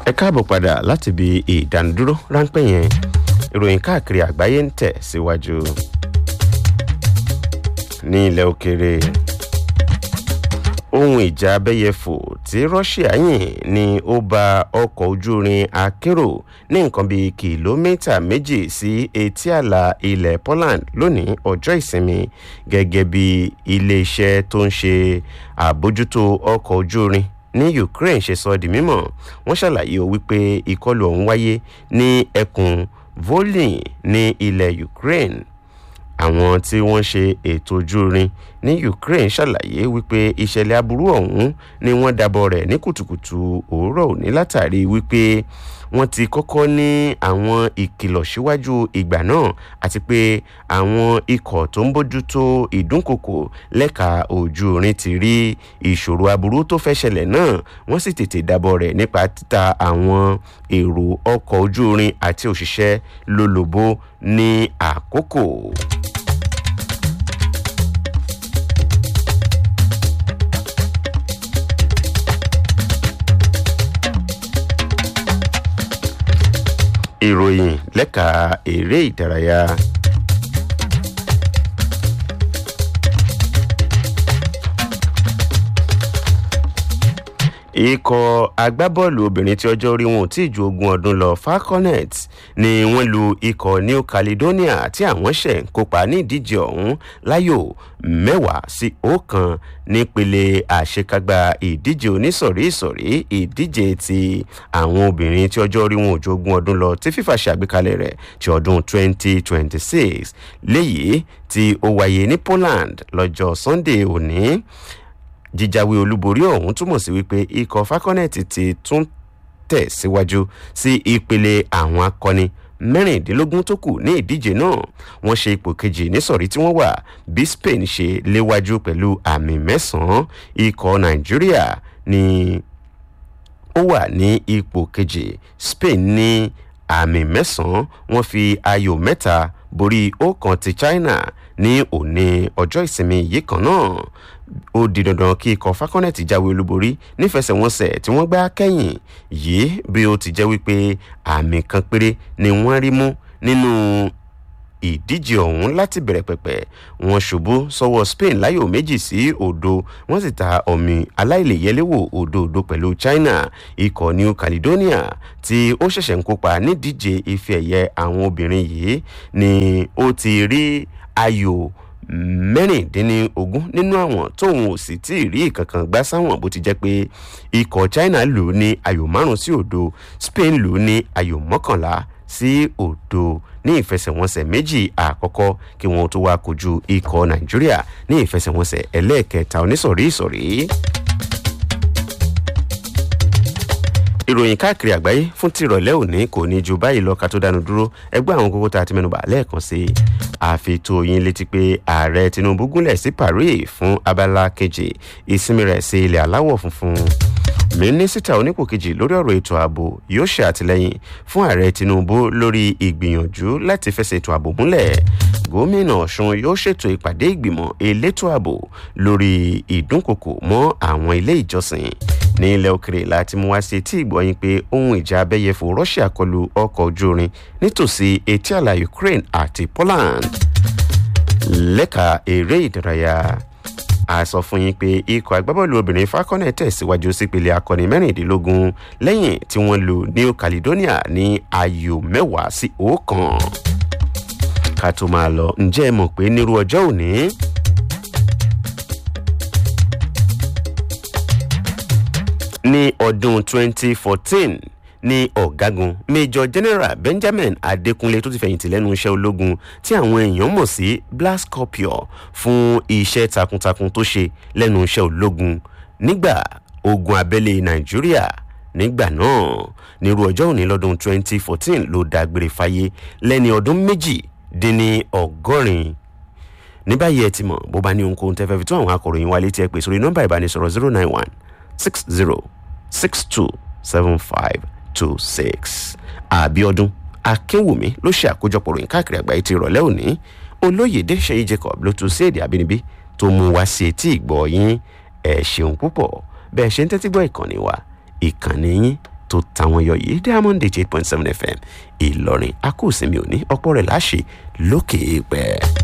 ẹ káàbọ̀ padà láti ibi ìdánudúró ráńpẹ́ yẹn ìròyìn káàkiri àgbáyé ń tẹ̀ síwájú ní ilẹ̀ òkèèrè ohun ìjà abẹ́yẹfò tí russia yìn ni ó ba ọkọ̀ ojú irin akérò ní nǹkan bíi kìlómítà méjì sí etí àlà ilẹ̀ poland lónìí ọjọ́ ìsinmi gẹ́gẹ́ bí iléeṣẹ́ tó ń ṣe àbójútó ọkọ̀ ojú irin ní ukraine ṣe sọ di mímọ̀ wọ́n ṣàlàyé o wípé ìkọlù ọ̀hún wáyé ní ẹkùn volin ní ilẹ̀ ukraine àwọn tí wọ́n ṣe ètò ojú irin ní ukraine ṣàlàyé wípé ìṣẹ̀lẹ̀ aburú ọ̀hún ni wọ́n dabọ̀ rẹ̀ ní kùtùkùtù òwúrọ̀ òní látàrí wípé wọ́n ti kọ́kọ́ ní àwọn ìkìlọ̀ síwájú ìgbà náà àti pé àwọn ikọ̀ tó ń bójútó ìdúnkokò lẹ́ka ojú irin ti rí ìṣòro aburú tó fẹ́ ṣẹlẹ̀ náà wọ́n sì tètè dabọ̀ rẹ̀ nípa títa àwọn èrò ọkọ̀ ojú irin àti òṣìṣẹ́ lólobó ní àkókò. ìròyìn lẹ́ka eré ìdárayá. ikọ̀ agbábọ́ọ̀lù obìnrin tí ọjọ́ orí wọn ò tí ì ju ogún ọdún lọ falconet ni wọ́n lu ikọ̀ new caledonia tí àwọn ṣẹ̀ ń kópa ní ìdíje ọ̀hún láyò mẹ́wàá sí ọ̀kan nípele àṣekágbá ìdíje onísọ̀rí ìsọ̀rí ìdíje ti àwọn obìnrin tí ọjọ́ orí wọn ò ju ogún ọdún lọ tí fífa ṣàgbékalẹ̀ rẹ̀ ti ọdún 2026 léyìí tí ó wáyé ní poland lọ́jọ́ sunday òní jíjáwé olúborí ọ̀hún túmọ̀ sí wípé ikọ̀ falconet ti tún tẹ̀ síwájú sí ìpele àwọn akọni mẹ́rìndínlógún tó kù ní ìdíje náà wọ́n ṣe ipò kejì nísọ̀rí tí wọ́n wà bí spain ṣe léwájú pẹ̀lú àmì mẹ́sàn-án ikọ̀ nàìjíríà ni ó wà ní ipò kejì spain ní àmì mẹ́sàn-án wọ́n fi ayò mẹ́ta borí ọ̀kan ti china ní òní ọjọ́ ìsinmi yìí kan náà ó di dandan kí ikọ̀ falconet jáwé olúborí nífẹsẹ̀wọnsẹ̀ tí wọ́n gbá kẹ́yìn yìí bí ó ti jẹ́ wípé àmì kan péré ni wọ́n rí mú nínú ìdíje ọ̀hún láti bẹ̀rẹ̀ pẹ̀pẹ̀ wọn ṣubú sọ́wọ́ spain láyò méjì sí òdo wọ́n sì ta ọ̀mì aláìlèyẹléwò òdòdó pẹ̀lú china ikọ̀ new caledonia tí ó ṣẹ̀ṣẹ̀ ń kópa nídíje ife ẹ̀yẹ àwọn obìnrin yìí ni ó ti rí ayò mẹ́rìndínlógún nínú àwọn tóun ò sì tí ì rí ìkankan gbá sáwọn bó ti jẹ́ pé ikọ̀ china lù ú ní ayò márùn sí òdo spain lù ú ní ayò mọ́kànlá sí òdo ní ìfẹsẹ̀wọnsẹ̀ méjì àkọ́kọ́ kí wọ́n tó wá kojú ikọ̀ nàìjíríà ní ìfẹsẹ̀wọnsẹ̀ ẹlẹ́ẹ̀kẹta onísọ̀rí ìsọ̀rí. ìròyìn káàkiri àgbáyé fún tìrọ̀lẹ́ òní kò ní ju báyìí lọ ká tó dánu dúró ẹgbẹ́ àwọn kókó tá a ti mẹ́nuba lẹ́ẹ̀kan sí i àfitò yín létí pé ààrẹ tinubu gúnlẹ̀ sí paris fún abala kejì ìsinmi rẹ̀ sí ilẹ̀ aláwọ̀ funfun mínísítà onípò kejì lórí ọ̀rọ̀ ètò ààbò yóò ṣe àtìlẹ́yìn fún ààrẹ tinubu lórí ìgbìyànjú láti fẹsẹ̀ ètò ààbò múlẹ̀ gómìnà ọ̀sùn yóò ṣètò ìpàdé ìgbìmọ̀ elétò ààbò lórí ìdúnkokò mọ́ àwọn ilé ìjọsìn ní ilẹ̀ òkèrè láti mú wá sí etí ìgbọ̀nyìn pé ohun ìjà abẹ́yẹfò russia kọlu ọkọ̀ ojú irin nítòsí etí àlà ukraine àti poland lẹ́ka eré ìdárayá a sọ fún yín pé ikọ̀ agbábọ́ọ̀lù obìnrin falconet tẹ̀síwájú sípele akọni mẹ́rìndínlógún lẹ́yìn tí wọ́n lu new caledonia ní ayò mẹ́wàá sí ọ̀kan ká tó máa lọ ǹjẹ́ ẹ mọ̀ pé nírú ọjọ́ òní. ní ọdún 2014 ní ọ̀gágun major general benjamin adekunle tó ti fẹ̀yìntì lẹ́nu iṣẹ́ ológun tí àwọn èèyàn mọ̀ sí blascorpio fún iṣẹ́ takuntakun tó ṣe lẹ́nu iṣẹ́ ológun nígbà ogun abẹ́lé nàìjíríà nígbà náà nírú ọjọ́ òní lọ́dún 2014 ló dágbére fáyé lẹ́ni ọdún méjì dín ní ọgọ́rin ní báyìí ẹ ti mọ̀ bó bá ní ohunkóhun tẹ́fẹ́ fi tún àwọn akọ̀ròyìn wa létí ẹ pè sórí nọ́mbà ìbánisọ̀rọ̀ zero nine one six zero six two seven five two six àbíọdún akínwùmí ló ṣe àkójọpọ̀ ròyìn káàkiri àgbáyé ti ìrọ̀lẹ́ òní olóyèdè ṣèyí jacob ló tún sí èdè àbínibí tó mú wá sí etí ìgbọ́ yín ẹ̀ ṣeun púpọ̀ bẹ́ẹ̀ ṣe ń tẹ́tí gbọ́ ìkànnì wa ìkànnì yín tó tàwọn yọ yìí diamond eight point seven fm ìlọrin akóòsinmi òní ọ̀pọ̀ rẹ̀ láṣẹ lókè èèpẹ̀.